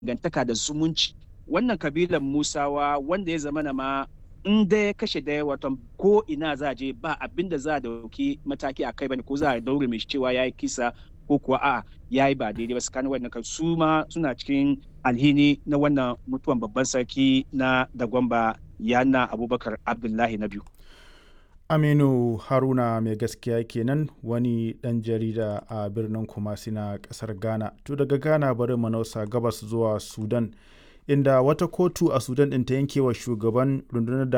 dangantaka da zumunci wannan kabilan musawa wanda ya zama na ma in da ya kashe daya wato ko ina za a je ba abin da za a dauki mataki a kai bane ko za a daure mai cewa ya yi kisa ko kuwa a ya yi ba daidai ba tsakanin wannan kan su ma suna cikin alhini na wannan mutuwan babban sarki na dagwamba yana abubakar abdullahi na biyu aminu haruna mai gaskiya kenan wani dan jarida a birnin kumasi na kasar ghana to daga ghana bari manausa gabas zuwa sudan inda wata kotu a sudan ɗin ta yanke wa shugaban rundunar